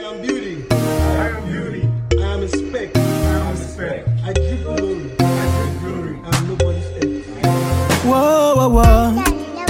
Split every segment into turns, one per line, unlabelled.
am beauty.
I am beauty.
I am respect.
I am respect.
I give glory.
I give glory.
I am nobody's ex.
Whoa, whoa, whoa.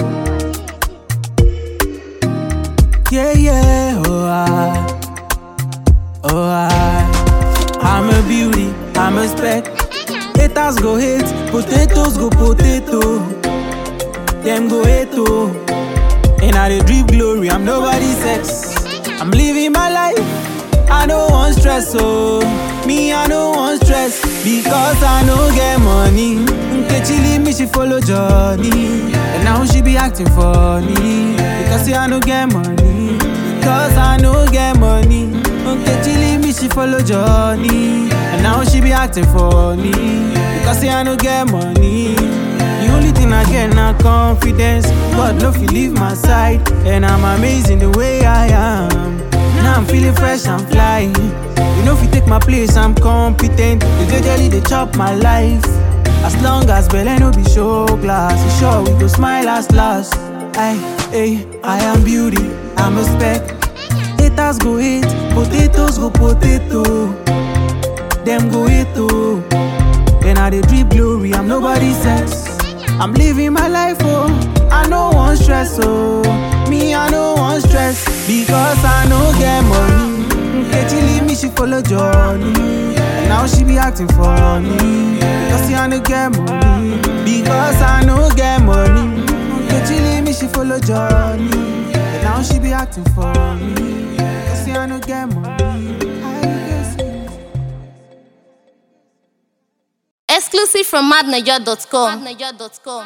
Yeah, yeah, oh, I. Oh, I. I'm a beauty, I'm a spec. Haters go hate, potatoes go potato. Them go hate, oh. And I dey drip glory, I'm nobody's ex. I'm living my life, I don't want stress, oh. Me, I don't want stress, because I no get money. Nkechi leave me, she follow Johnny. And now she be acting funny, because say I no get money. Because I no get money. Nkechi leave me, she follow Johnny. And now she be acting funny, because say I no get money. The only thing I get na confidence. God no fit leave my side, and I'm amazing the way I am. Now I'm feeling fresh and flying. You know if you take my place, I'm competent. The jejely they chop my life. As long as Belle no be show glass, you sure we go smile last last. I, hey, I am beauty, I'm a spec. Haters go hate, potatoes go potato. Them go hate too. Then I dey drip glory, I'm nobody's sex. I'm living my life, oh. I no want stress, oh. Me, I no want stress because I no get money. Nkechi leave me, she follow Johnny. And now she be acting funny because see I no get money. Because I no get money. Nkechi leave me, she follow Johnny. And now she be acting funny because see I no get money. I guess.
Exclusive from madniger.com.